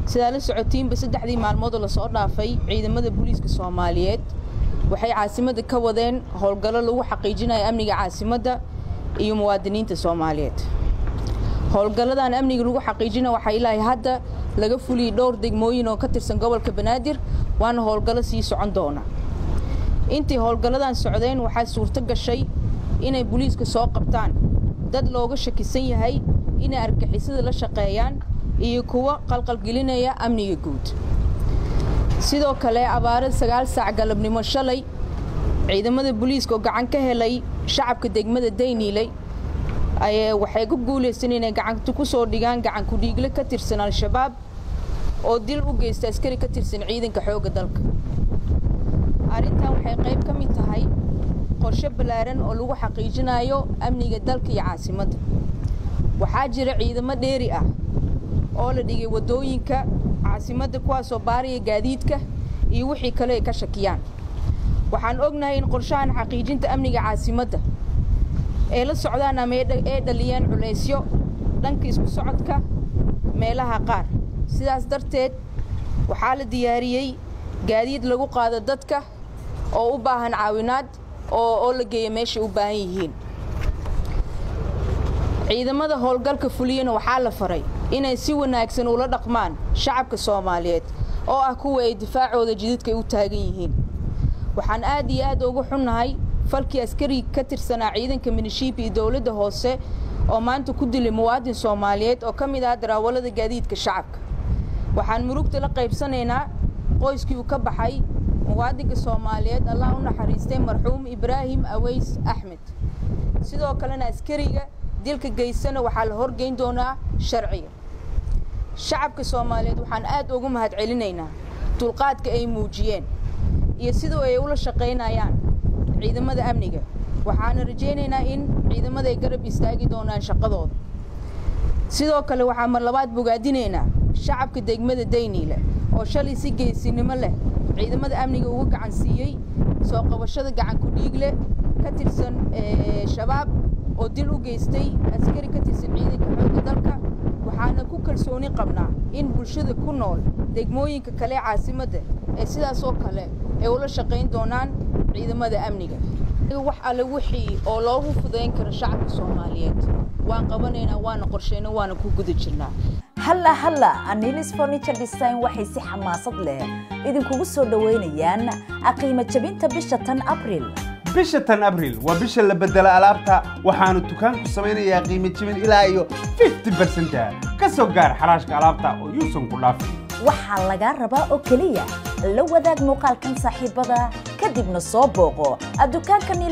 sidaa la socotiinba saddexdii maalmoodoo lasoo dhaafay ciidamada booliiska soomaaliyeed waxay caasimadda ka wadeen howlgallo lagu xaqiijinayo amniga caasimadda iyo muwaadiniinta soomaaliyeed howlgalladan amniga lagu xaqiijina waxaa ilaahay hadda laga fuliyey dhowr degmooyin oo ka tirsan gobolka banaadir waana howlgallo sii socon doona intii howlgalladan socdeen waxaa suurto gashay inay booliiska soo qabtaan dad looga shakisan yahay inay argixisada la shaqeeyaan iyo kuwa qalqalgelinaya amniga guud sidoo kale abaare sagaal saac galabnimo shalay ciidamada booliiska oo gacan ka helay shacabka degmada dayniiley waxay ku guulaysteen inay gacanta ku soo dhigaan gacan ku-dhiigle ka tirsan al-shabaab oo dil u geysta askari ka tirsan ciidanka xoogga dalka arrintan waxay qayb ka mid tahay qorshe ballaaran oo lagu xaqiijinayo amniga dalka iyo caasimadda waxaa jira ciidamo dheeri ah oo la dhigay waddooyinka caasimadda kuwaasoo baaraya gaadiidka iyo wixii kale ay ka shakiyaan waxaan ognahay in qorshahan xaqiijinta amniga caasimadda ee la socdaan ama ee dhaliyeen culaysyo dhanka isku socodka meelaha qaar sidaas darteed waxaa la diyaariyey gaadiid lagu qaado dadka oo u baahan caawinaad oo la geeya meeshay u baahan yihiin ciidamada howlgalka fuliyana waxaa la faray inay si wanaagsan ula dhaqmaan shacabka soomaaliyeed oo ah kuwa ay difaacooda jididka u taagan yihiin waxaan aad iyo aad ugu xunnahay falkii askari ka tirsanaa ciidanka minishiibi iyo dowladda hoose oo maanta ku dilay muwaadin soomaaliyeed oo ka mid ah daraawalada gaadiidka shacabka waxaan murugta la qaybsanaynaa qoyskii uu ka baxay muwaadinka soomaaliyeed allah u naxariistay marxuum ibraahim aweys axmed sidoo kalena askariga dilka geysana waxaa la horgeyn doonaa sharciga shacabka soomaaliyeed waxaan aad ugu mahad celinaynaa dulqaadka ay muujiyeen iyo sidoo ay ula shaqaynayaan ciidamada amniga waxaana rajaynaynaa in ciidamada ay garab istaagi doonaan shaqadooda sidoo kale waxaa mar labaad bogaadinaynaa shacabka degmada dayniile oo shalay si geesinimo leh ciidamada amniga uga gacan siiyey soo qabashada gacan ku-dhiigle ka tirsan shabaab oo dil u geystay askari ka tirsan ciidanka xoogga dalka waxaana ku kalsooni qabnaa in bulshada ku nool degmooyinka kale ee caasimadda ee sidaas oo kale ay ula shaqayn doonaan ciidamada amniga wax alle wixii oo loogu fudayn karo shacabka soomaaliyeed waan qabanaynaa waana qorshayna waana ku guda jirnaa halla halla anilis furniture design waxay si xamaasad leh idinkugu soo dhoweynayaan qiimo jabinta bisha tan abril bisha tan abril waa bisha la bedela alaabta waxaanu dukaanku samaynayaa qiimo jibin ilaa iyo 50 ka soo gaar xaraashka alaabta oo yuusan ku dhaafin waxaa lagaa rabaa oo keliya la wadaag muuqaalkan saaxiibada kadibna soo booqo dukaanka